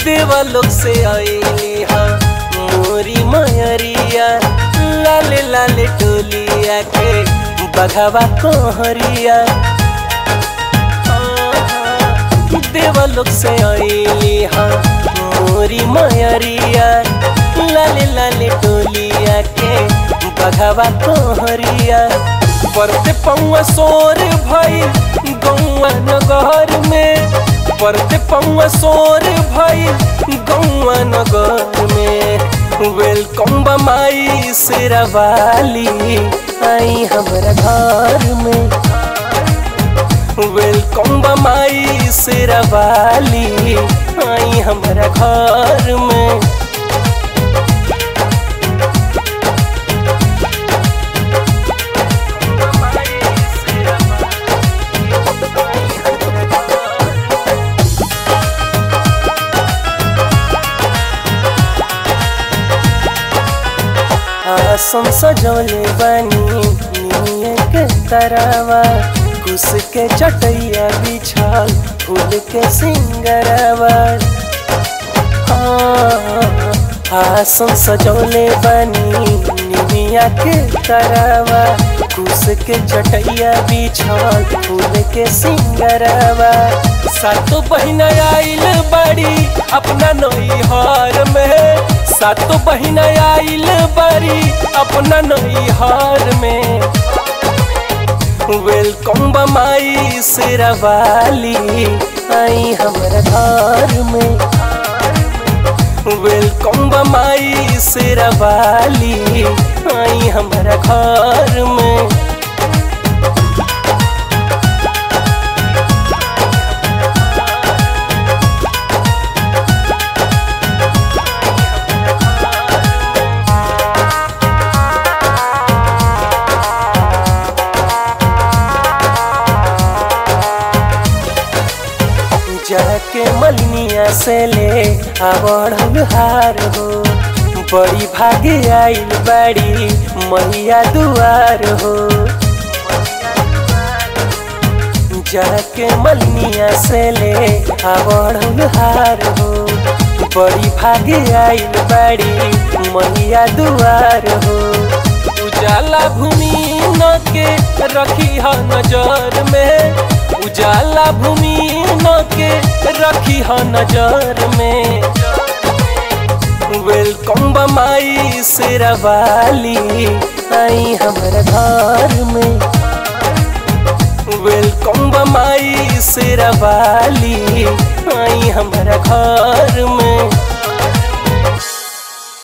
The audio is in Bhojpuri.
देवा लोग से आईली हा मोरी मयरिया लाले लाले टोलिया के बघावा कोहरिया देवा लोग से आईली हा मोरी मयरिया लाले लाले टोलिया के बघावा कोहरिया परते पौआ सोर भई गौआ नगर में परते पौआ सोर भई गौआ नगर में वेलकम बमाई शेरावाली आई हमारा घर में वेलकम बमाई शेरावाली आई हमारा घर में आसम सजौले बनी निये के तरवा कुस के चटैया बिछाल फूल के सिंगरवा आसम सजौले बनी निमिया के तरवा कुस के चटैया बिछाल फूल के सिंगरवा सातो बहिना आइल बड़ी अपना नैहर में सातो बहिना आइल बड़ी अपना नैहर में वेलकम बमाई शेरावाली आई हमारा घर में वेलकम बमाई शेरावाली आई हमारा घर में जाके मलनिया से ले आवड़ हार हो बड़ी भागे आइल बड़ी मैया दुआर हो जाके मलनिया से ले आवड़ हार हो बड़ी भागे आइल बड़ी मैया दुआर हो उजाला भूमि न के रखी ह नजर में उजाला भूमि न के रखी ह नजर में वेलकम बमाई शेरावाली आई हमारा घर में वेलकम बमाई शेरावाली आई हमारा घर में